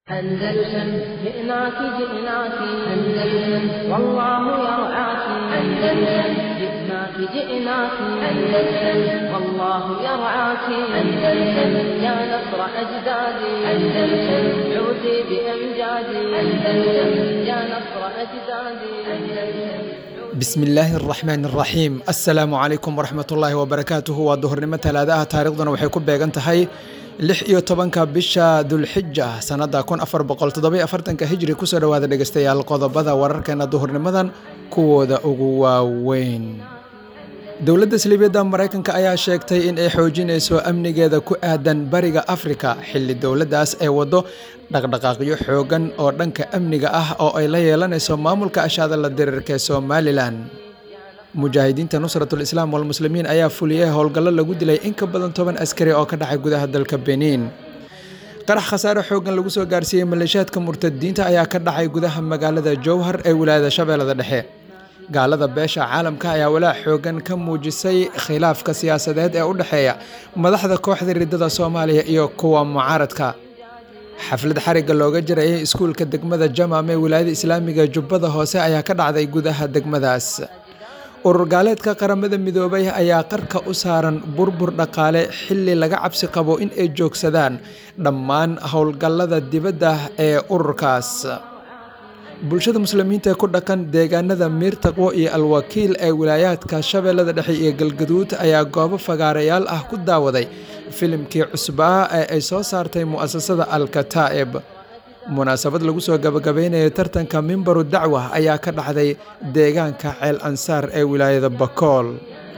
أندلسن جئناك جئناك أندلسن والله يرعاك أندلسن جئناك جئناك أندلسن والله يرعاك أندلسن يا نصر أجدادي أندلسن عودي بأمجادي أندلسن يا نصر أجدادي أندلسن bismillaahi araxmaan araxiim assalaamu calaykum waraxmatullaahi wabarakaatuhu waa duhurnimo talaadaha taariikhduna waxay ku beegan tahay lix iyo tobanka bisha dulxija sanada kun afar boqol toddoba afartanka hijri kusoo dhawaada dhegeystayaal qodobada wararkeena duhurnimadan kuwooda ugu waaweyn dowladda saliibiyadda maraykanka ayaa sheegtay in ay xoojinayso amnigeeda ku aadan bariga afrika xilli dowladdaas ay waddo dhaqdhaqaaqyo xoogan oo dhanka amniga ah oo ay la yeelanayso maamulka ashaadala diriirka ee somalilan mujaahidiinta nusratul islaam walmuslimiin ayaa fuliyey howlgallo lagu dilay in ka badan toban askari oo ka dhacay gudaha dalka beniin qarax khasaare xoogan lagu soo gaarsiiyey maleeshiyaadka murtadiinta ayaa ka dhacay gudaha magaalada jowhar ee wilaayada shabeellada dhexe gaalada beesha caalamka ayaa walaac xoogan ka muujisay khilaafka siyaasadeed ee u dhexeeya madaxda kooxda riddada soomaaliya iyo kuwa mucaaradka xaflad xarigga looga jirayay iskuulka degmada jamam ee wilaayada islaamiga jubbada hoose ayaa ka dhacday gudaha degmadaas urur gaaleedka qaramada midoobay ayaa qarka u saaran burbur dhaqaale xilli laga cabsi qabo in ay joogsadaan dhammaan howlgallada dibadda ee ururkaas bulshada muslimiinta ee ku dhaqan deegaanada miir taqwo iyo alwakiil ee wilaayaadka shabeellada dhexe iyo galgaduud ayaa goobo fagaarayaal ah ku daawaday filimkii cusbaa ee ay soo saartay mu'asasada alkataa'ib munaasabad lagu soo gabagabeynaya tartanka mimbaru dacwa ayaa ka dhacday deegaanka ceel ansaar ee wilaayada bakool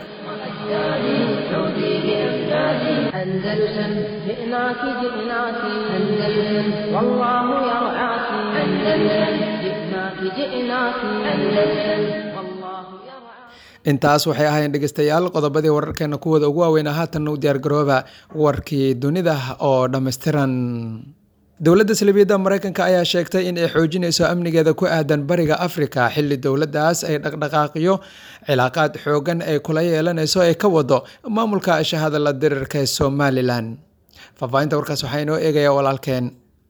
أندلسن جئناك جئناك أندلسن والله يرعاك أندلسن جئناك جئناك أندلسن والله يرعاك intaas waxay ahaayeen dhegeystayaal qodobadii wararkeena kuwooda ugu waaweynaa haatanna u diyaargarooba warkii dunida oo dhammaystiran dowladda salibiyadda maraykanka ayaa sheegtay in ay xoojinayso amnigeeda ku aadan bariga afrika xilli dowladdaas ay dhaqdhaqaaqyo cilaaqaad xoogan ay kula yeelanayso ay ka wado maamulka shahada la dirirka ee somalilan faahfaahinta warkaas waxaa inoo eegaya walaalkeen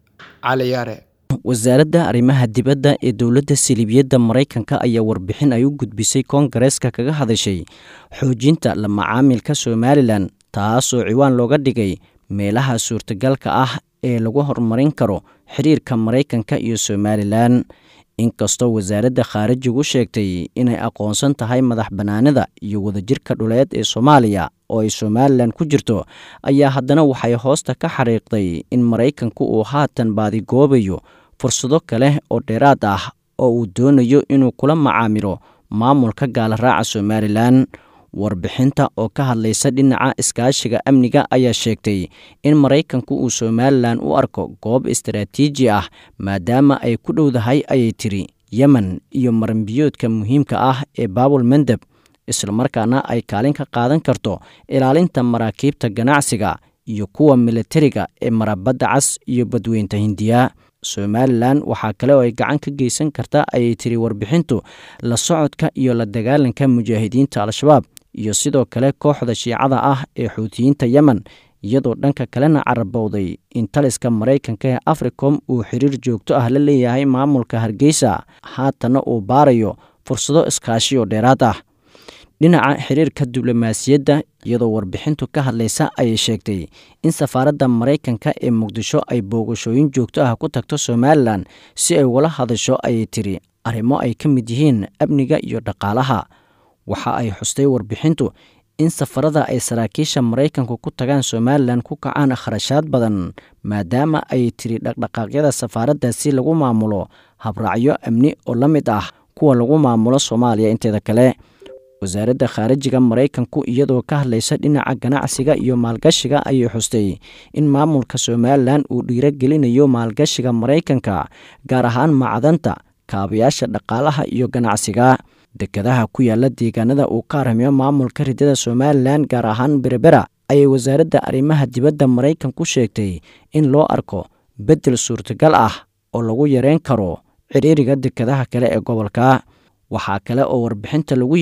cali yaare wasaaradda arrimaha dibadda ee dowladda saliibiyadda maraykanka ayaa warbixin ay u gudbisay koongareeska kaga hadashay xoojinta la macaamilka somalilan taasoo ciwaan looga dhigay meelaha suurtagalka ah ee lagu horumarin karo xiriirka maraykanka iyo somalilan inkastoo wasaaradda khaarijigu sheegtay inay aqoonsan tahay madax bannaanida iyo wadajirka dhuleed ee soomaaliya oo ay somalilan ku jirto ayaa haddana waxay hoosta ka xariiqday in maraykanku uu haatan baadigoobayo fursado kale oo dheeraad ah oo uu doonayo inuu kula macaamilo maamulka gaalaraaca somalilan warbixinta oo ka hadlaysa dhinaca iskaashiga amniga ayaa sheegtay in maraykanku uu somalilan u arko goob istaraatiiji ah maadaama ay ku dhowdahay ayay tiri yemen iyo maranbiyoodka muhiimka ah ee baabul mendeb islamarkaana ay kaalin ka qaadan karto ilaalinta maraakiibta ganacsiga iyo kuwa militariga ee marabadda cas iyo badweynta hindiya somalilan waxaa kale oo ay gacan ka geysan karta ayay tiri warbixintu la socodka iyo la dagaalanka mujaahidiinta al-shabaab iyo sidoo kale kooxda shiicada ah ee xuutiyiinta yemen iyadoo dhanka kalena carabowday in taliska maraykanka ee africom uu xiriir joogto ah la leeyahay maamulka hargeysa haatana uu baarayo fursado iskaashi oo dheeraad ah dhinaca xiriirka diblomaasiyadda iyadoo warbixintu ka hadlaysa ayay sheegtay in safaaradda maraykanka ee muqdisho ay booqashooyin joogto ah ku tagto somalilan si ay ula hadasho ayay tiri arrimo ay ka mid yihiin amniga iyo dhaqaalaha waxa ay xustay warbixintu in safarada ay saraakiisha maraykanku ku tagaan somalilan ku kacaan kharashaad badan maadaama ayay tiri dhaqdhaqaaqyada safaaraddaasi lagu maamulo habraacyo amni oo la mid ah kuwa lagu maamulo soomaaliya inteeda kale wasaaradda khaarijiga maraykanku iyadoo ka hadlaysa dhinaca ganacsiga iyo maalgashiga ayay xustay in maamulka somalilan uu dhiirogelinayo maalgashiga maraykanka gaar ahaan macdanta kaabayaasha dhaqaalaha iyo ganacsiga dekadaha ku yaala deegaanada uu ka aramiyo maamulka riddada somalilan gaar ahaan berebera ayay wasaaradda arrimaha dibadda maraykanku sheegtay in loo arko beddel suurtagal ah oo lagu yareyn karo ciriiriga dekadaha kale ee gobolka waxaa kale oo warbixinta lagu yidhi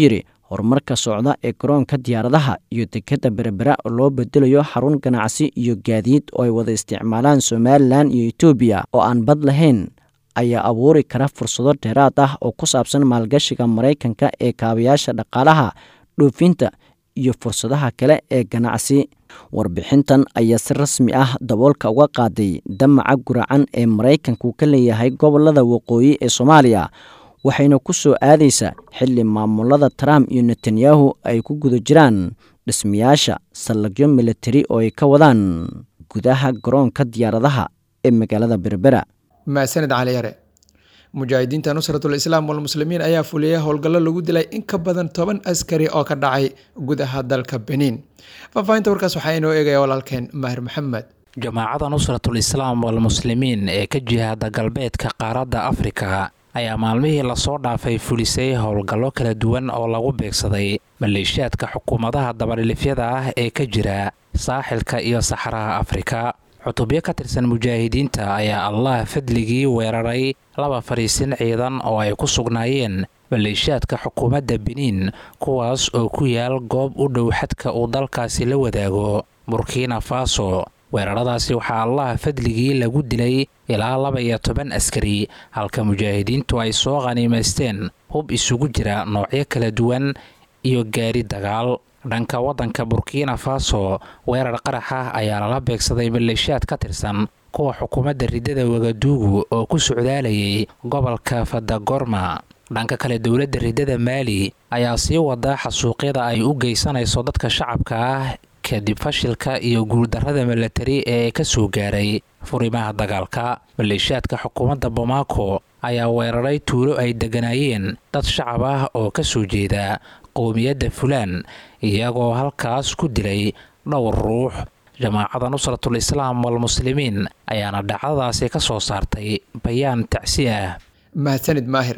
horumarka socda ee garoonka diyaaradaha iyo dekadda berbera oo loo bedelayo xarun ganacsi iyo gaadiid oo ay wada isticmaalaan somalilan iyo etoobiya oo aan bad lahayn ayaa abuuri kara fursado dheeraad ah oo ku saabsan maalgashiga maraykanka ee kaabayaasha dhaqaalaha dhoofinta iyo fursadaha kale ee ganacsi warbixintan ayaa si rasmi ah daboolka uga qaaday damaca guracan ee maraykanku ka leeyahay gobolada waqooyi ee soomaaliya waxayna ku soo aadaysaa xilli maamulada trump iyo netanyahu ay ku guda jiraan dhismayaasha sallagyo militari oo ay ka wadaan gudaha garoonka diyaaradaha ee magaalada berbera maasanid cali yare mujaahidiinta nusratul islaam walmuslimiin ayaa fuliyay howlgallo lagu dilay in ka badan toban askari oo ka dhacay gudaha dalka beniin faahfaahinta warkaas waxaa inoo eegaya walaalkeen maahir maxamed jamaacada nusratul islaam walmuslimiin ee ka jihaada galbeedka qaaradda afrika ayaa maalmihii lasoo dhaafay fulisay howlgallo kala duwan oo lagu beegsaday maleeshiyaadka xukuumadaha dabadhilifyada ah ee ka jira saaxilka iyo saxaraha afrika cutubyo ka tirsan mujaahidiinta ayaa allah fadligii weeraray laba fadhiisin ciidan oo ay ku sugnaayeen maleeshiyaadka xukuumadda beniin kuwaas oo ku yaal goob u dhow xadka uu dalkaasi la wadaago burkina faso weeraradaasi waxaa allah fadligii lagu dilay ilaa laba iyo toban askari halka mujaahidiintu ay soo qhaniimaysteen hub isugu jira noocyo kala duwan iyo gaari dagaal dhanka waddanka burkina faso weerar qarax ah ayaa lala beegsaday maleeshiyaad ka tirsan kuwa xukuumadda riddada wagaduugu oo ku socdaalayay gobolka fadagorma dhanka kale dowladda riddada maali ayaa sii wada xasuuqyada ay u geysanayso dadka shacabka ah kadib fashilka iyo guuldarrada milatari ee ka soo gaaray furimaha dagaalka maleeshiyaadka xukuumadda bomaako ayaa weeraray tuulo ay degganaayeen dad shacab ah oo ka soo jeeda qowmiyadda fulaan iyagoo halkaas ku dilay dhowr ruux jamaacada nusratul islaam walmuslimiin ayaana dhacdadaasi ka soo saartay bayaan tacsi ah mahadsanid maahir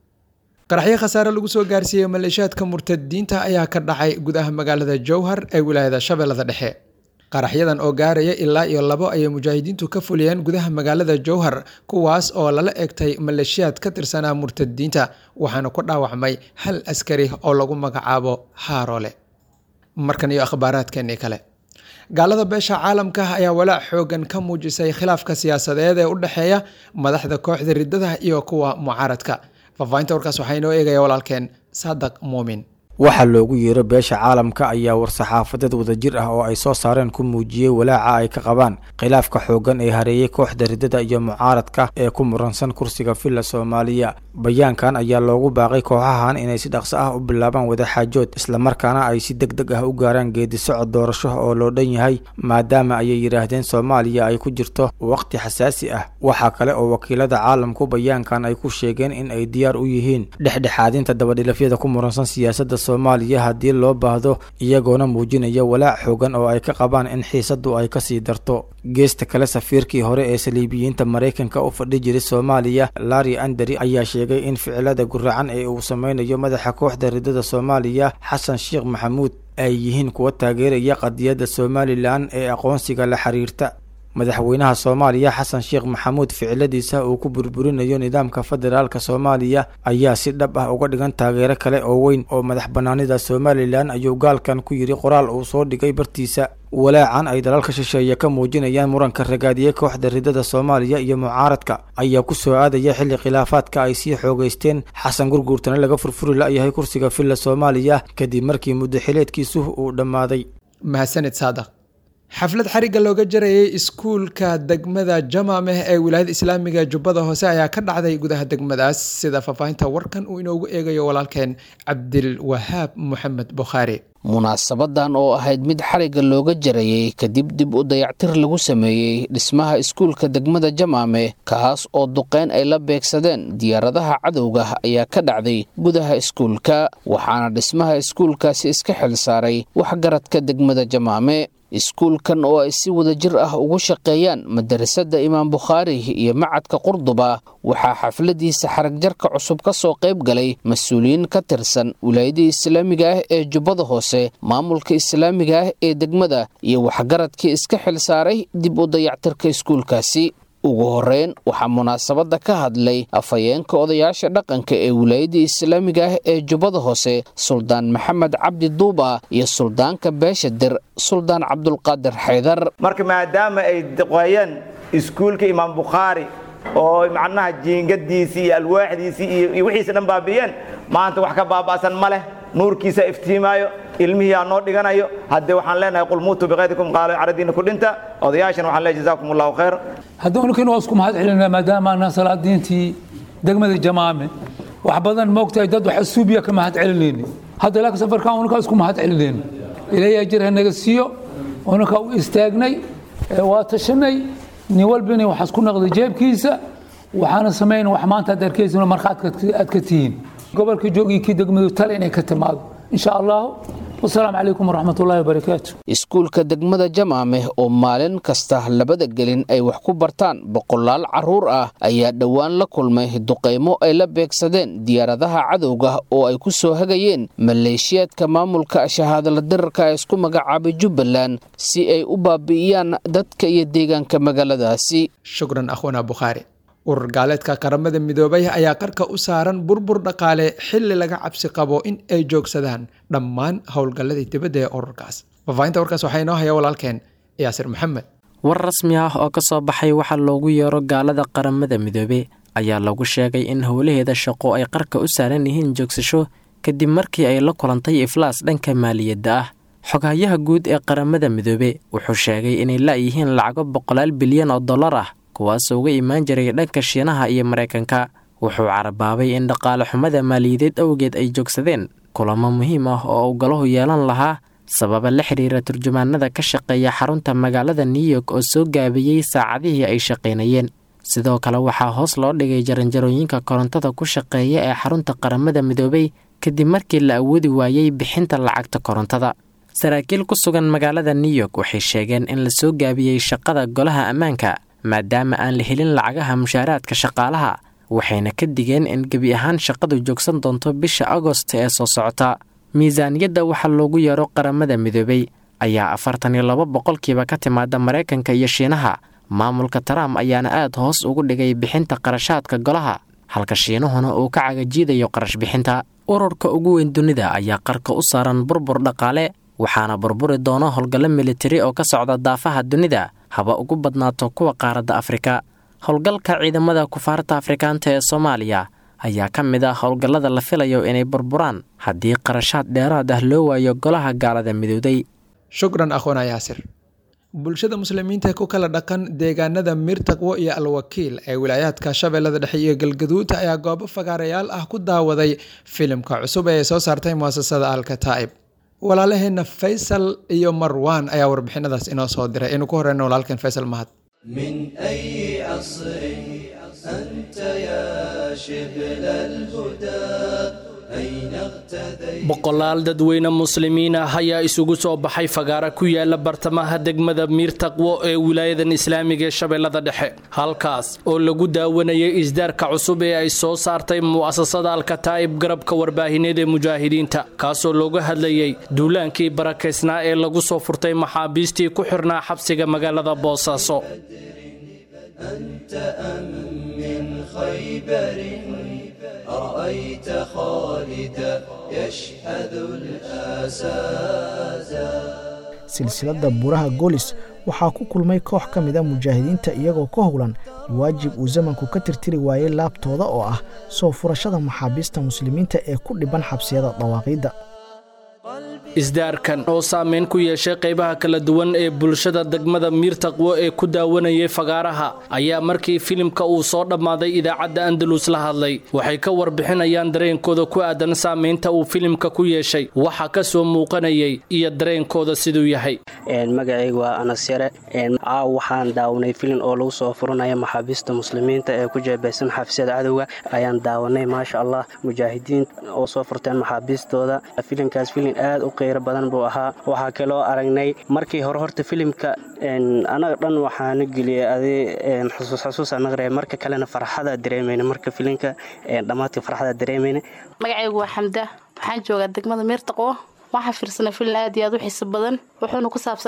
qaraxyo khasaare lagu soo gaarsiiyey maleeshiyaadka murtadiinta ayaa ka dhacay gudaha magaalada jowhar ee wilaayada shabeellada dhexe qaraxyadan oo gaaraya ilaa iyo labo ayay mujaahidiintu ka fuliyeen gudaha magaalada jowhar kuwaas oo lala egtay maleeshiyaad ka tirsanaa murtadiinta waxaana ku dhaawacmay hal askari oo lagu magacaabo haarole markan iyo akhbaaraadkeenii kale gaalada beesha caalamka ayaa walaac xoogan ka muujisay khilaafka siyaasadeed ee u dhexeeya madaxda kooxda riddada iyo kuwa mucaaradka faahfaahinta warkaas waxaa inoo eegaya walaalkeen saadaq muumin waxaa loogu yeero beesha caalamka ayaa war-saxaafadeed wadajir ah oo ay soo saareen ku muujiyey walaaca ay ka qabaan khilaafka xooggan ee hareeyey kooxda riddada iyo mucaaradka ee ku muransan kursiga villa soomaaliya bayaankan ayaa loogu baaqay kooxahan inay si dhaqso ah u bilaabaan wadaxaajood islamarkaana ay si deg deg ah u gaaraan geedisocod doorasho oo loo dhan yahay maadaama ayay yidhaahdeen soomaaliya ay ku jirto waqti xasaasi ah waxaa kale oo wakiilada caalamku bayaankan ay ku sheegeen in ay diyaar u yihiin dhexdhexaadinta dabadhilafyada ku muransan siyaasadda soomaaliya haddii loo baahdo iyagoona muujinaya walaac xoogan oo ay ka qabaan in xiisadu ay kasii darto geesta kale safiirkii hore ee saliibiyiinta maraykanka u fadhi jiray soomaaliya larri anderi ayaa sheegay in ficilada guracan ee uu sameynayo madaxa kooxda riddada soomaaliya xasan sheekh maxamuud ay yihiin kuwa taageeraya qadiyadda somalilan ee aqoonsiga la xiriirta madaxweynaha soomaaliya xasan sheekh maxamuud ficiladiisa uu ku burburinayo nidaamka federaalka soomaaliya ayaa si dhab ah uga dhigan taageero kale oo weyn oo madax banaanida somalilan ayuu gaalkan ku yidhi qoraal uu soo dhigay bartiisa walaacan ay dalalka shisheeye ka muujinayaan muranka ragaadiyey kooxda riddada soomaaliya iyo mucaaradka ayaa ku soo aadaya xilli khilaafaadka ay sii xoogeysteen xasan gurguurtana laga furfuri la-yahay kursiga villa soomaaliya kadib markii muddo xileedkiisu uu dhammaaday mahadsanid saadaq xaflad xarigga looga jarayay iskuulka degmada jamaameh ee wilaayada islaamiga jubbada hoose ayaa ka dhacday gudaha degmadaas sida faahfaahinta warkan uu inoogu eegayo walaalkeen cabdilwahaab moxamed bukhaari munaasabadan oo ahayd mid xarigga looga jarayey kadib dib u dayactir lagu sameeyey dhismaha iskuulka degmada jamaame kaas oo duqeyn ay la beegsadeen diyaaradaha cadowga ayaa ka dhacday gudaha iskuulka waxaana dhismaha iskuulkaasi iska xil saaray waxgaradka degmada jamaame iskuulkan oo ay si wada jir ah ugu shaqeeyaan madarasada imaam bukhaari iyo macadka qurduba waxaa xafladiisa xaragjarka cusub ka soo qayb galay mas-uuliyiin ka tirsan wilaayadii islaamiga ah ee jubbada hoose maamulka islaamiga ah ee degmada iyo waxgaradkii iska xil saaray dib u dayactirka iskuulkaasi ugu horeyn waxaa munaasabadda ka hadlay afhayeenka odayaasha dhaqanka ee wilaayadda islaamiga ah ee jubbada hoose suldaan maxamed cabdi duuba iyo suldaanka beesha dir suldaan cabdulqaadir xaydar marka maadaama ay deqeeyeen iskuulka imaam bukhaari oo macnaha jiingadiisii iyo alwaaxdiisii iyo wixiisa dhan baabi'iyeen maanta wax ka baaba'san ma leh nuurkiisa iftiimaayo ilmihii aa noo dhiganayo haddee waxaan leenahay qul muutuu biqaydikum qaalo caradiina ku dhinta odayaashan waxaan leeyahay jazaakum allahu khayr haddii unukin waa isku mahad celinaa maadaama anaa salaadiintii degmada jamaame wax badan moogtahay dad wax asuubiya ka mahad celinayni hadda laakiin safarkan unukaa isku mahad celinayni ilaayaa jir hanaga siiyo unukaa u istaagnay waa tashanay nin walbina waxaas ku naqday jeebkiisa waxaana samayn wax maanta aad arkaysin markhaad aad ka tihiin gobolka joogii kii degmadu tale inay ka timaado insha allahu wasalaamu calaykum waraxmat ullahi wabarakaatu iskuulka degmada jamaame oo maalin kasta labada gelin ay wax ku bartaan boqolaal carruur ah ayaa dhowaan la kulmay duqaymo ay la beegsadeen diyaaradaha cadowga oo ay ku soo hagayeen maleeshiyaadka maamulka shahaadala dirarka ee isku magacaabay jubbaland si ay u baabi'iyaan dadka iyo deegaanka magaaladaasi shukran akhwana bukhaari urur gaaleedka qaramada midoobay ayaa qarka u saaran burbur dhaqaale xilli laga cabsi qabo in ay joogsadaan dhammaan howlgalladii dibadda ee ururkaas fafaahinta warkaas waxaa inoo haya walaalkeen yaasir maxamed war rasmi ah oo ka soo baxay waxaa loogu yeero gaalada qaramada midoobe ayaa lagu sheegay in howlaheeda shaqo ay qarka u saaran yihiin joogsasho kadib markii ay la kulantay iflaas dhanka maaliyadda ah xoghayaha guud ee qaramada midoobe wuxuu sheegay inay la'yihiin lacago boqolaal bilyan oo dollar ah kuwaasoo uga imaan jiray dhanka shiinaha iyo maraykanka wuxuu carabaabay in dhaqaale xumada maaliyadeed awgeed ay joogsadeen kulamo muhiim ah oo uu galahu yeelan lahaa sababa la xidhiira turjumaanada ka shaqeeya xarunta magaalada new york oo soo gaabiyey saacadihii ay shaqaynayeen sidoo kale waxaa hoos loo dhigay jaranjarooyinka korontada ku shaqeeya ee xarunta qaramada midoobay kadib markii la awoodi waayey bixinta lacagta korontada saraakiil ku sugan magaalada new york waxay sheegeen in la soo gaabiyey shaqada golaha ammaanka maadaama aan la helin lacagaha mushaaraadka shaqaalaha waxayna ka digeen in gebi ahaan shaqadu joogsan doonto bisha agost ee soo socota miisaaniyadda waxaa loogu yeero qaramada midoobay ayaa afartan iyo laba boqolkiiba ka timaada maraykanka iyo shiinaha maamulka trump ayaana aad hoos ugu dhigay bixinta qarashaadka golaha halka shiinuhuna uu ka cagajiidayo qarash bixinta ururka ugu weyn dunida ayaa qarka u saaran burbur dhaqaale waxaana burburi doono howlgallo militari oo ka socda daafaha dunida haba ugu badnaato kuwa qaaradda afrika howlgalka ciidamada kufaarta afrikaanta ee soomaaliya ayaa ka mid ah howlgallada la filayo inay burburaan haddii qarashaad dheeraad ah loo waayo golaha gaalada midowday shukran akhwana yaasir bulshada muslimiinta ku kala dhaqan deegaanada mirtaqwo iyo alwakiil ee wilaayaadka shabeellada dhexe iyo galgaduud ayaa goobo fagaarayaal ah ku daawaday filimka cusub ee ay soo saartay muasasada alkataa'ib walaalaheena faysal iyo marwan ayaa warbixinadaas inoo soo diray aynu ku horeyna walaalkeen faysal mahad من أي عصر أنت يا شبل الهدى أين اغتديت boqolaal dadweyne muslimiin ah ayaa isugu soo baxay fagaara ku yaala bartamaha degmada miirtaqwo ee wilaayadan islaamiga ee shabeellada dhexe halkaas oo lagu daawanayay isdaarka cusub ee ay soo saartay mu'asasada alkataa'ib garabka warbaahineed ee mujaahidiinta kaasoo looga hadlayay duulaankii barakaysnaa ee lagu soo furtay maxaabiistii ku xirnaa xabsiga magaalada boosaaso أنت أم من خيبر أرأيت خالدا يشهد الآسادا silsiladda buraha golis waxaa ku kulmay koox ka mid a mujaahidiinta iyagoo ka howlan waajib uu zamanku ka tirtiri waayey laabtooda oo ah soo furashada maxaabiista muslimiinta ee ku dhiban xabsiyada dawaaqiidda isdaarkan oo saameyn ku yeeshay qaybaha kala duwan ee bulshada degmada miirtaqwo ee ku daawanayay fagaaraha ayaa markii filimka uu soo dhammaaday idaacadda andalus la hadlay waxay ka warbixinayaan dareenkooda ku aadan saameynta uu filimka ku yeeshay waxa ka soo muuqanayay iyo dareenkooda siduu yahay magacayga waa anas yare caaw waxaan daawanay filin oo lagu soo furanaya maxaabiista muslimiinta ee ku jeebeysan xabsiyada cadowga ayaan daawanay maasha allah mujaahidiin oo soo furteen maxaabiistooda filinkaas filin aad u qeyro badan buu ahaa waxaa kaloo aragnay markii hore horta filimka anaga dhan waxaana geliyay adi xusuus xusuusa naqree marka kalena farxada dareemayna marka filinka dhammaadka farxada dareemayna magacaygu waa xamda waxaan joogaa degmada miirtaqwo waxaa fiirsanay filin aad iyo aad u xiiso badan wuxuuna ku saabsanaay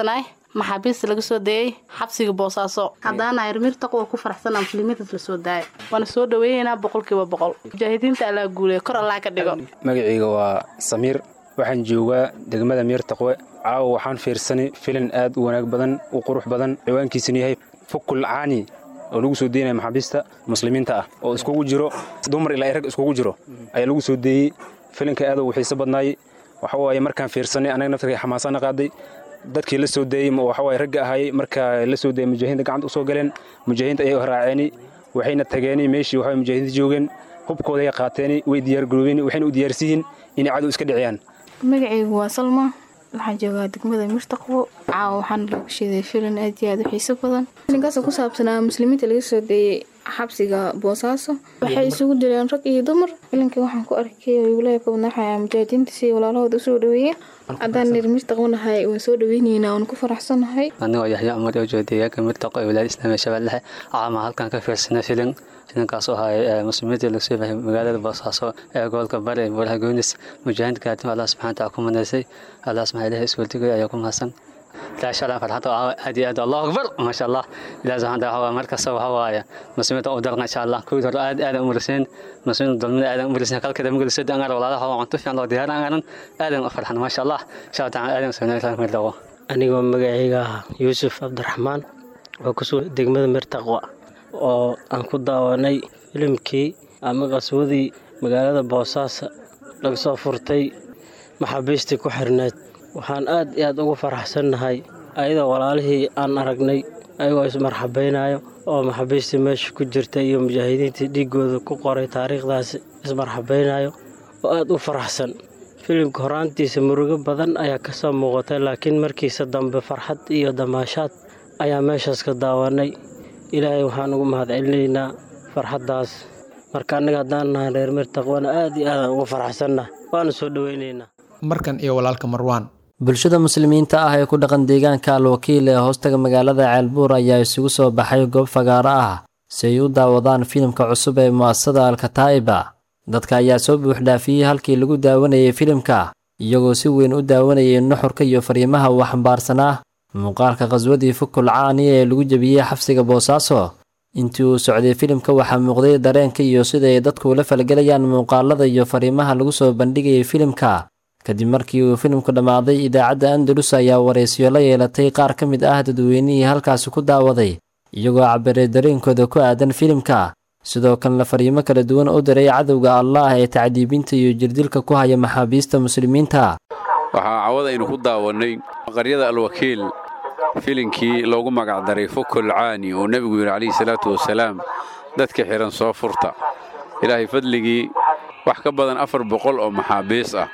maxaabiista laga soo dayay xabsiga boosaaso haddaana irmirtaq waa ku faraxsanaa muslimiintaas la soo daaya waana soo dhaweynaynaa boqolkiiba boqol mujaahidiinta allaa guuleya kor allaa ka dhigo magacayga waa samiir waxaan joogaa degmada miirtaqwe caawa waxaan fiirsanay filin aad u wanaag badan u qurux badan ciwaankiisuna yahay fukul caani oo lagu soo deynaya maxaabiista muslimiinta ah oo iskugu jiro dumar ilaa rag iskugu jiro ayaa lagu soo deeyey filinka aad u xiiso badnaayey waxa waaye markaan fiirsanay anaga naftarka xamaasana qaaday dadkii la soo deeyey waxa waaye ragga ahaayey markaa la soo deeyey mujaahidiinta gacanta u soo galeen mujaahidiinta ayay raaceeni waxayna tageeni meeshii waxa mujaahidiinta joogeen hubkooda ay qaateeni way diyaargaroobeen waxayna u diyaarsiyiin inay cadow iska dhiciyaan magacaygu waa salma waxaan joogaa degmada mirtaqwo caawa waxaana looga sheeday filin aad iyo aad u xiiso badan filinkaasoo ku saabsanaa muslimiinta laga soo deeyey xabsiga boosaaso waxay isugu direen rag iyo dumar filinka waxaan ku arkay wilaaya ka wadnaxaya mujaahidiinta si walaalahooda usoo dhaweeyeen haddaan nir mirtaqwanahay waan soo dhaweyneynaa waan ku faraxsanahay anigoo yaxya amar oo jooga deegaanka mirtaqo ee wilaayada islaamiga shabeellahe caama halkan ka fiirsanay filin filinkaas oo ahay muslimiinta lagu soo bahay magaalada boosaaso ee gobolka bari ee buulaha goonis mujaahidiinta kaatim allah subxana taala ku manaysay allah subxana ilahi iswaldigay ayaa ku mahadsan لا شاء الله فرحته هدي هذا الله اكبر ما شاء الله الى زمان ده هو مركز هو هو مسلمين ودرنا ان شاء الله كل در اد اد مرسين مسلمين ضمن اد مرسين قال كده مقول سد انا ولا هو عنتو في الله ديار انا اد فرحنا ما شاء الله شاء تعالى اد سنه ثلاث مره anigoo magacayga ah yuusuf cabdiraxmaan oo kusoo degmada mirtaqwa oo aan ku daawanay filimkii ama qaswadii magaalada boosaaso laga soo furtay maxaabiistii ku xirneed waxaan aad iyo aad ugu faraxsannahay ayadoo walaalihii aan aragnay ayagoo ismarxabaynayo oo maxaabiistii meesha ku jirta iyo mujaahidiintii dhiigooda ku qoray taariikhdaasi ismarxabaynayo oo aad u faraxsan filimka horaantiisa murugo badan ayaa ka soo muuqatay laakiin markiisa dambe farxad iyo damaashaad ayaa meeshaas ka daawanay ilaahay waxaan ugu mahadcelinaynaa farxaddaas marka annaga haddaan nahay reer mirtaqwana aad iyo aadaan ugu faraxsannahay waana soo dhoweynaynaa markan iyo walaalka marwaan bulshada muslimiinta ah ee ku dhaqan deegaanka alwakiil ee hoostaga magaalada ceelbuur ayaa isugu soo baxay goob fagaaro ah si ay u daawadaan filimka cusub ee mu'asasada alkataa'iba dadka ayaa soo buuxdhaafiyey halkii lagu daawanayay filimka iyagoo si weyn u daawanayay nuxurka iyo fariimaha uu xambaarsanaa muuqaalka khaswadii fukul caani ee lagu jebiyey xabsiga boosaaso intii uu socday filimka waxaa muuqday dareenka iyo sida ay dadku ula falgelayaan muuqaalada iyo fariimaha lagu soo bandhigayay filimka kadib markii uu filimku dhammaaday idaacadda andalus ayaa waraysiyo la yeelatay qaar ka mid ah dadweynihii halkaasi ku daawaday iyagoo cabiray dareenkooda ku aadan filimka sidoo kalena fariimo kala duwan u diray cadowga allaah ee tacdiibinta iyo jirdilka ku haya maxaabiista muslimiinta waxaa cawada aynu ku daawannay qaryada alwakiil filinkii loogu magacdaray fukul caani oo nebigu yidhi calayhi salaatu wasalaam dadka xidhan soo furta ilaahay fadligii wax ka badan afar boqol oo maxaabiis ah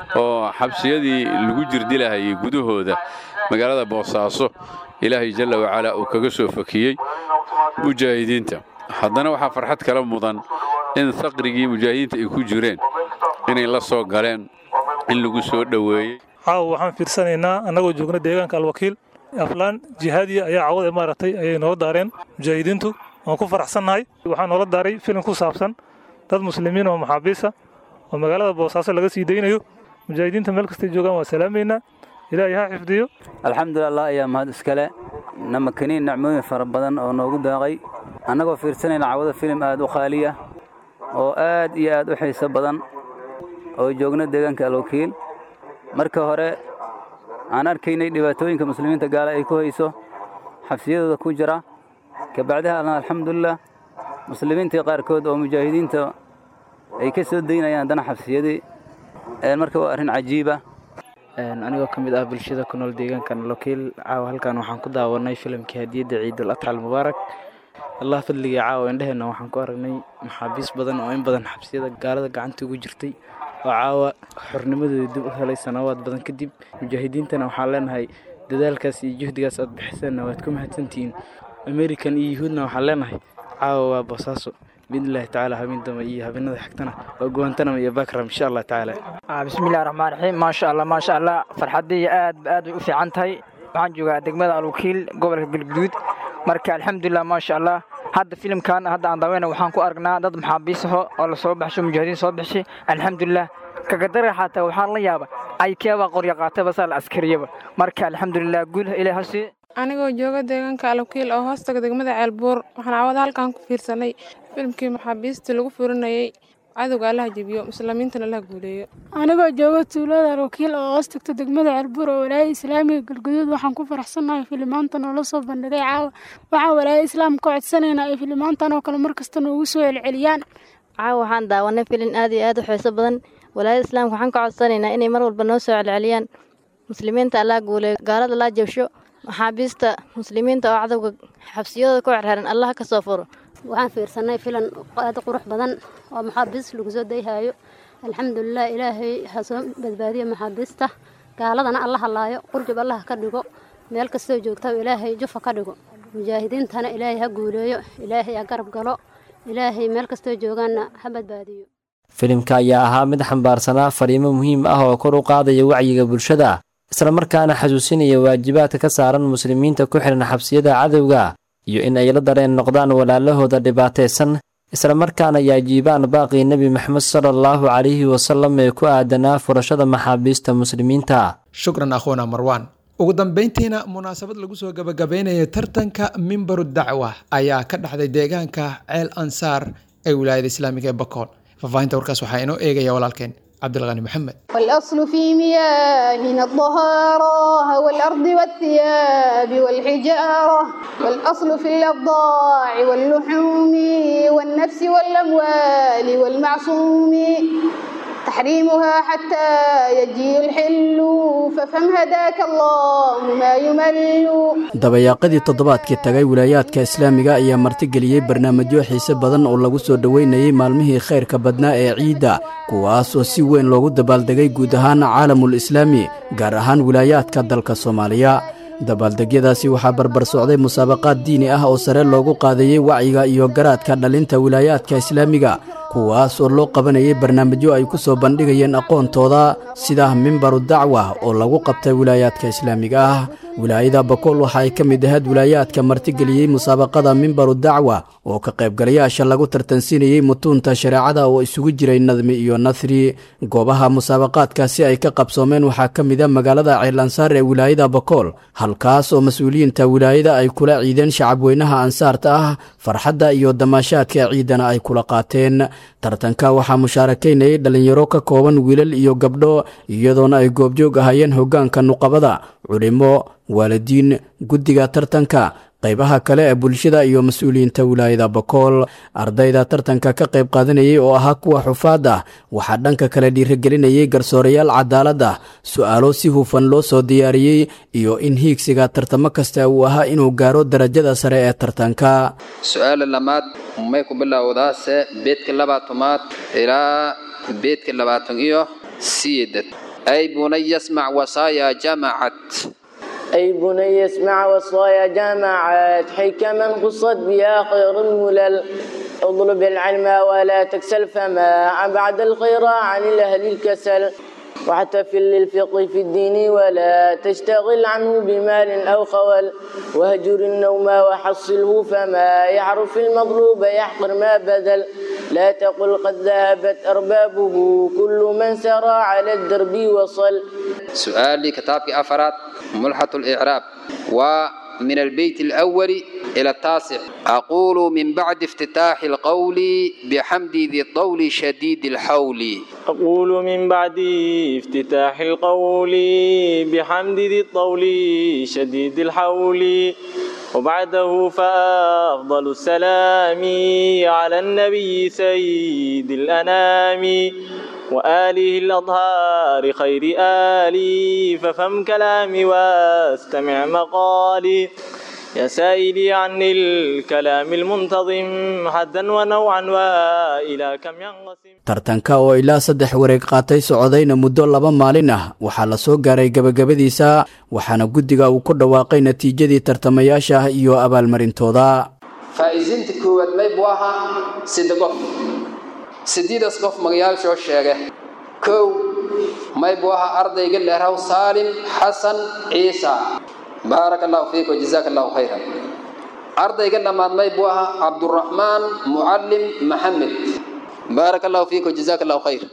oo xabsiyadii lagu jirdilahayay gudahooda magaalada boosaaso ilaahay jalla wacalaa uu kaga soo fakiyey mujaahidiinta haddana waxaa farxad kala mudan in faqrigii mujaahidiinta ay ku jireen inay la soo galeen in lagu soo dhoweeyey caawa waxaan fiirsanaynaa annagoo joogna deegaanka alwakiil aflaan jihaadiya ayaa cawada maaragtay ayay noola daareen mujaahidiintu waan ku faraxsannahay waxaa noola daaray filim ku saabsan dad muslimiin oo maxaabiisa oo magaalada boosaaso laga sii daynayo mujaahidiinta meel kastay joogaan waa salaamaynaa ilaahay ha xifdiyo alxamdulilah ayaa mahad iskale namakaniin nacmooyin fara badan oo noogu daaqay annagoo fiirsanayna cawada filim aad u qaaliya oo aad iyo aad u xiiso badan oo joogna deegaanka alwakiil marka hore aan arkaynay dhibaatooyinka muslimiinta gaala ay ku hayso xabsiyadooda ku jira kabacdaha alna alxamdulilah muslimiintii qaarkood oo mujaahidiinta ay ka soo daynayaan haddana xabsiyadii marka waa arrin cajiiba anigoo ka mid ah bulshada ku nool deegaankan lokiil caawa halkan waxaan ku daawanay filimkii hadiyadda ciidul adxa almubaarak allah fadligii caawa indheheenna waxaan ku aragnay maxaabiis badan oo in badan xabsiyada gaalada gacanta ugu jirtay oo caawa xornimadooda dib u helay sanawaad badan kadib mujaahidiintana waxaan leenahay dadaalkaas iyo juhdigaas aad bixiseenna waad ku mahadsantihiin american iyo yuhuudna waxaan leenahay caawa waa boosaaso biidnillahi tacaala habeen dambe iyo habeenada xigtana waa guwantanama iyo bakram insha allah tacaala bismillahi raxmaan raxiim maasha allah maasha allah farxaddii aad aad bay u fiican tahay waxaan joogaa degmada alwakiil gobolka galguduud marka alxamdulilah maasha allah hadda filimkan hadda aan daaweyna waxaan ku aragnaa dad maxaabiis aho oo lasoo baxsho mujaahidiin soo baxshay alxamdulilah kagadara xataa waxaan la yaaba ay keebaa qorya qaatayba saa la askariyaba marka alxamdulilah guul ilaah ha siiye anigoo jooga deegaanka alwakiil oo hoostaga degmada ceelbuur waxaan cawada halkan ku fiirsanay filimkii maxaabiistii lagu furinayay cadowga allaha jebiyo muslimiintana allaha guuleeyo anigoo jooga tuulada alwakiil oo hoos tagta degmada ceelbuur oo walaayada islaamiga galguduud waxaan ku faraxsannahay filimaantan oo la soo bandhigay caawa waxaan walaayada islaamka ka codsanaynaa ay filimaantan oo kale markasta noogu soo celceliyaan caawa waxaan daawanay filin aad iyo aad u xiiso badan walaayada islaamka waxaan ka codsanaynaa inay mar walba noo soo celceliyaan muslimiinta allaha guuleeyo gaalada laa jabsho maxaabiista muslimiinta oo cadowga xabsiyadooda ku cerxeran allaha ka soo furo waxaan fiirsanay filan aad qurux badan oo maxaabiis lagu soo dayhayo alxamdulilah ilaahay ha soo badbaadiyo maxaabiista gaaladana alla halaayo qurjub allaha ka dhigo meel kastoo joogta ilaahay jufa ka dhigo mujaahidiintana ilaahay ha guuleeyo ilaahay ha garab galo ilaahay meel kastoo joogaanna ha badbaadiyo filimka ayaa ahaa mid xambaarsanaa fariimo muhiim ah oo kor u qaadaya wacyiga bulshada islamarkaana xasuusinaya waajibaadka ka saaran muslimiinta ku xihan xabsiyada cadowga iyo in ay la dareen noqdaan walaalahooda dhibaataysan islamarkaana ay ajiibaan baaqii nebi maxamed sala allahu calayhi wasalam ee ku aadanaa furashada maxaabiista muslimiinta shukran akhuuna marwaan ugu dambeyntiina munaasabad lagu soo gabagabeynaya tartanka mimbaru dacwa ayaa ka dhexday deegaanka ceel ansaar ee wilaayada islaamiga ee bakool faahfaahinta warkaas waxaa inoo eegaya walaalkeen cabdilqani maxamed والأصل في مياهنا الطهارة والأرض والثياب والحجارة والأصل في الأبضاع واللحوم والنفس والأموال والمعصوم تحريمها حتى يجي الحل ففهم هداك الله ما يمل dabayaaqadii toddobaadkii tagay wilaayaadka islaamiga ayaa martigeliyey barnaamijyo xiise badan oo lagu soo dhoweynayey maalmihii khayrka badnaa ee ciidda kuwaas oo si weyn loogu dabaaldegay guud ahaan caalamul islaami gaar ahaan wilaayaadka dalka soomaaliya dabaaldegyadaasi waxaa barbar socday musaabaqaad diini ah oo sare loogu qaadayey wacyiga iyo garaadka dhalinta wilaayaadka islaamiga kuwaas oo loo qabanayay barnaamijyo ay ku soo bandhigayeen aqoontooda sida mimbaru dacwa oo lagu qabtay wilaayaadka islaamiga ah wilaayada bakool waxa ay ka mid ahayd wilaayaadka martigeliyey musaabaqada mimbaru dacwa oo ka qaybgalayaasha lagu tartansiinayey mutuunta shareecada oo isugu jiray nadmi iyo nasri goobaha musaabaqaadkaasi ay ka qabsoomeen waxaa ka mid a magaalada ceelansaar ee wilaayada bakool halkaas oo mas-uuliyiinta wilaayada ay kula ciideen shacabweynaha ansaarta ah farxadda iyo damaashaadka ciidana ay kula qaateen tartanka waxaa mushaarakaynayay dhallinyaro ka kooban wiilal iyo gabdho iyadoona ay goobjoog ahaayeen hoggaanka nuqabada culimo waalidiin guddiga tartanka qaybaha kale ee bulshada iyo mas-uuliyiinta wilaayada bakool ardayda tartanka ka qayb qaadanayay oo ahaa kuwa xufaad ah waxaa dhanka kale dhiirigelinayay garsoorayaal cadaalad ah su-aalo si hufan loo soo diyaariyey iyo in hiigsiga tartamo kasta uu ahaa inuu gaaro darajada sare ee tartanka su-aala lamaad may ku bilowdaase beedka labaatamaad ilaa beedka labaatan iyo sideed ay bunaya smac wasaaya jamacat أي بني اسمع وصايا جامعات حكما قصت بها خير الملل اطلب العلم ولا تكسل فما بعد الخير عن الأهل الكسل واحتفل للفقه في الدين ولا تشتغل عنه بمال أو خول واهجر النوم وحصله فما يعرف المطلوب يحقر ما بذل لا تقل قد ذهبت أربابه كل من سرى على الدرب وصل سؤالي كتابك أفراد ملحة الإعراب ومن البيت الأول إلى التاسع أقول من بعد افتتاح القول بحمد ذي الطول شديد الحول أقول من بعد افتتاح القول بحمد ذي الطول شديد الحول وبعده فأفضل السلام على النبي سيد الأنام وآله الأطهار خير آلي ففهم كلامي واستمع مقالي يا سائلي عن الكلام المنتظم حدا ونوعا وإلى كم ينقسم tartanka oo ilaa saddex wareeg qaatay socodayna muddo laba maalin ah waxaa la soo gaaray gebagabadiisa waxaana guddiga uu ku dhawaaqay natiijadii tartamayaasha ah iyo abaalmarintooda faa'iisinta koowaad may buu ahaa sida qof sideedaas qof magayaashoo sheege kow may buu ahaa ardayga leeraw saalim xasan ciisa baaraka allahu fiik wajazaaka allahu khayran ardayga dhammaad may buu ahaa cabduraxmaan mucallim maxamed baaraka allahu fiik wajazaaka allahu khayr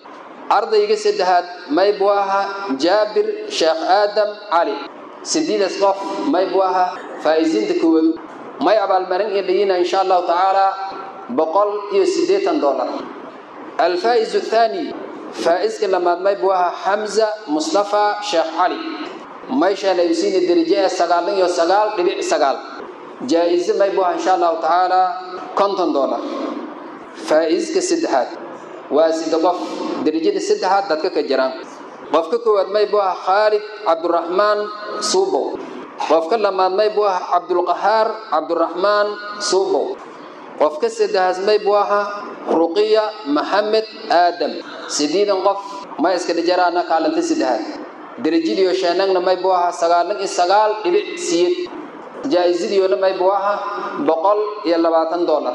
ardayga saddexaad may buu ahaa jaabir sheekh aadam cali sideedaas qof may buu ahaa faa'iisiinta koowaad may abaalmarin iyo dhayina insha allahu tacaala boqol iyo siddeetan dollar alfaa'izu athaani faa'iska lamaad may buu ahaa xamza mustafa sheekh cali mayshaan ay siina darajo ee sagaalan iyo sagaal dhibic sagaal jaa'ize may buu ahaa insha allahu tacaala konton dollar faa'iiska saddexaad waa sida qof darajada saddexaad dadka ka jiraan qofka koowaad may buu ahaa khaalid cabduraxmaan suubow qofka lamaad may buu ahaa cabdulqahaar cabduraxmaan suubow qofka saddexaas may buu ahaa ruqiya maxamed aadam sideedan qof may iska dhijaraana kaalinta saddexaad darajadiyo sheenagna may buu ahaa sagaalan iyo sagaal dhibic siyed jaa-isadiyoona may buu ahaa boqol iyo labaatan dollar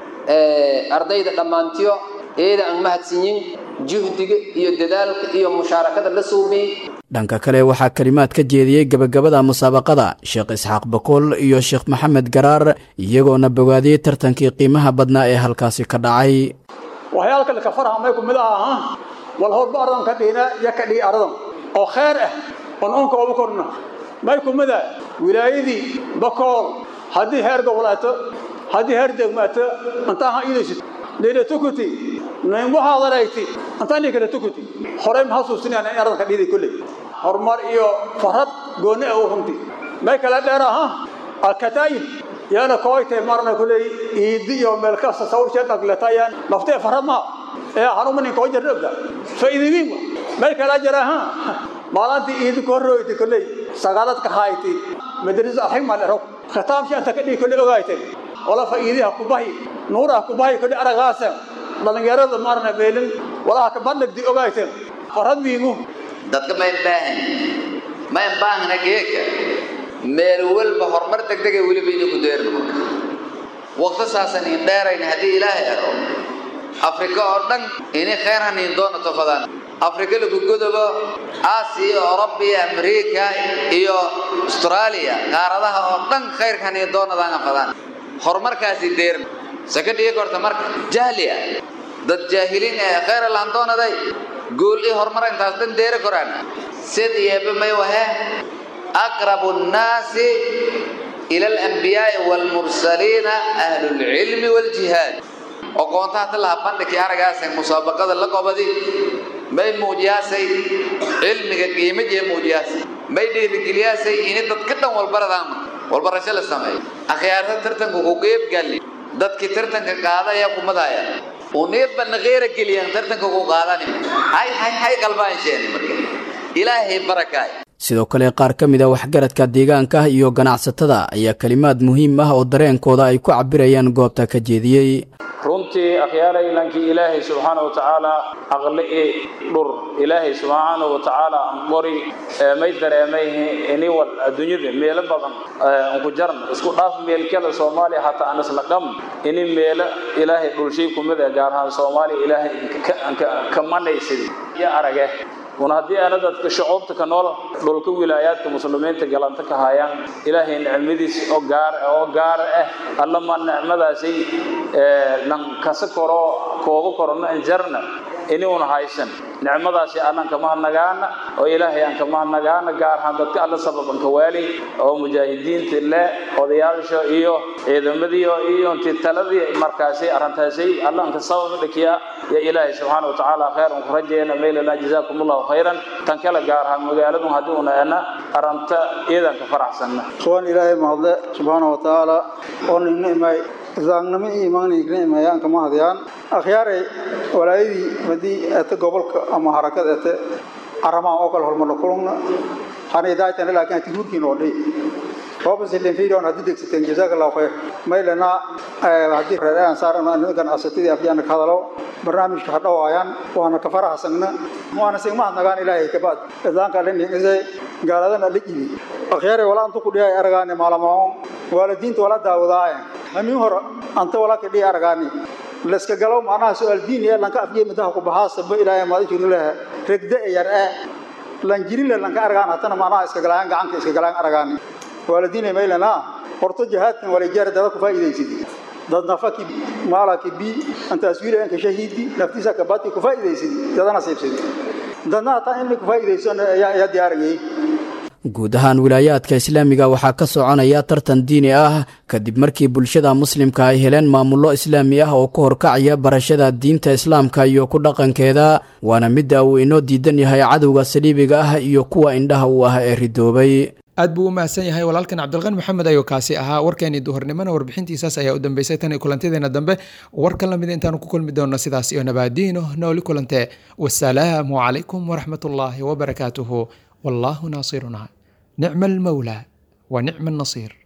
ardayda dhammaantiyo eeda aan mahadsanyin juhdiga iyo dadaalka iyo mushaarakada la suubiyey dhanka kale waxaa kalimaad ka jeediyey gebagabada musaabaqada sheekh isxaaq bakool iyo sheekh maxamed garaar iyagoona bogaadiyey tartankii qiimaha badnaa ee halkaasi ka dhacay waxyaalka laka faraha may kumid aha wal horba ardan ka dhina iyo ka dhii ardan oo khayr ah oon unka ugu korna may kumida wilaayadii bakool haddii heer gobolaato haddii heer degmaato intaa ha iidaysid dhina tukuti nayngu haadarayti intaa nii kale tukuti horey ma xasuusinayaan in ardanka dhiiday kolley horumar iyo farad gooni ah u runti may kala dheer aha alkataa'ib yaana kooytay marna kolley iidi iyo meel kasta sawirshee dhagletayaan naftee farad maa ee hanumanin koo jarnogda faa'iidadiin may kala jira ha maalintii iidi ku horrooyti kolley sagaaladka hayti madrasa alxigma lero khitaamshi anta ka dhigi kolley ogaaytay wala faa'iidiha kubahi nuuraha kubahi kolley aragaasa dhalinyarada maarna beelin walaha ka bandhigdi ogaayteen farad wiigu dadka mayn baahan mayn baahna geeka meel walba horumar degdega weliba inay ku deerno marka waqti saasan in dheerayna haddii ilaahay aro afrika oo dhan inay khayr haniin doona tofadaan afrika lagu godobo aasiya oroba iyo amerika iyo austraaliya qaaradaha oo dhan khayrka haniin doonadaan afadaan horumarkaasi deerna saka dhigi korta marka jahli ah dad jaahiliin ee khayr laan doonaday guul iyo horumar intaas dhan deeri koraan sid iyaba may wahe aqrabu nnaasi ila alanbiyaai waalmursaliina ahlulcilmi waaljihaad oqoontaha talaha bandhigkii aragaasay musaabaqada la qobadi may muujiyaasay cilmiga qiimajee muujiyaasay may dhiirigeliyaasay ini dadka dhan walbaradaama walbarasho la sameeyo akhyaarta tartanka ku qeybgali dadkii tartanka qaadaya kumadaya uniidba naqeera geliyaan tartanka ku qaadani hay hay hay qalbaan sheeni marka ilaahay barakaay sidoo kale qaar ka mid a waxgaradka deegaanka iyo ganacsatada ayaa kelimaad muhiim ah oo dareenkooda ay ku cabirayaan goobta ka jeediyey runtii akhyaalaylankii ilaahay subxaana wa tacaala aqli i dhur ilaahay subxaana wa tacaala qori may dareemay iniwal adduunyada meelo badan unku jarn isku dhaaf meelkada soomaaliya hataa aan isla dham ini meelo ilaahay dhulshay kumida gaar ahaan soomaaliya ilaahay ka manaysid iyo arage una haddii aana dadka shucuubta ka nool dhulka wilaayaadka muslimiinta galanta ka hayaan ilaahay nicmadiis oo gaar oo gaar ah allama nicmadaasi nan kasa koro kooga korona injarna ini una haysan nicmadaasi anaan kama hadnagaana oo ilaahay aan kama hadnagaana gaar ahaan dadka alla sababan ka waali oo mujaahidiinta le odayaasha iyo ciidamadii iyo intii taladii markaasi arrintaasi alla anka sabab dhikiya ya ilaahay subxaana wa tacaala khayr un ku rajayna meylana jazaakum allahu khayran tan kale gaar ahaan magaaladun haddii una ana aranta iidan ka faraxsanna kuwan ilaahay mahadle subxaana wa tacaala oo nina imay zaangnimo iyo imaanigna imayaan kama hadiyaan akhyaaray walaayadii madii ete gobolka ama harakad ete aramaan oo kale hormarna kulungna hanaydaaytana laakiin hati hurkiin oo dhay hoobasilin fiidoon haddii degsateen jazaaka allahu khayr maylana haddii reer aan saaran nimankan asatidii afyaana ka hadalo barnaamijka ha dhawaayaan waana ka farahasagna waana sigmahadnagaan ilaahay kabaad idaanka alinigisay gaaladana la jibi akhyaaray walaa antu ku dhihay aragaani maalamaon waalidiinta wala daawadaaye hamin hore anta wala ka dhihi aragaani laska galo macnaha su-aal diin ee lanka afjee midaha ku bahaasaba ilaahay maada jirin leha regda e yar ee lan jirin le lanka aragaan hatana macnaha iska galayaan gacanka iska galayaan aragaani waalidiinay maylana horto jihaadkan walijeer dada ku faa'iidaysid dad nafaki maalaki bi antaas wiilayanka shahiidi naftiisa kabati ku faa'iidaysidi dadana siibsidi dadna hataa inay ku faa'iidaysan ayaa diyaarayay guud ahaan wilaayaadka islaamiga waxaa ka soconaya tartan diini ah kadib markii bulshada muslimka ay heleen maamullo islaami ah oo ku horkacaya barashada diinta islaamka iyo ku dhaqankeeda waana midda uu inoo diidan yahay cadowga saliibiga ah iyo kuwa indhaha u ah ee ridoobay aad buu u mahadsan yahay walaalkan cabdilqani maxamed ayuu kaasi ahaa warkeenii duhurnimona warbixintiisaas ayaa u dambeysay tan iyo kulantadeena dambe warkan lamid intaanu ku kulmi doonno sidaas iyo nabaadiino nooli kulante wasalaamu calaykum waraxmatullaahi wabarakaatuhu wallaahu naasiruna nicma almawlaa wa nicma annasiir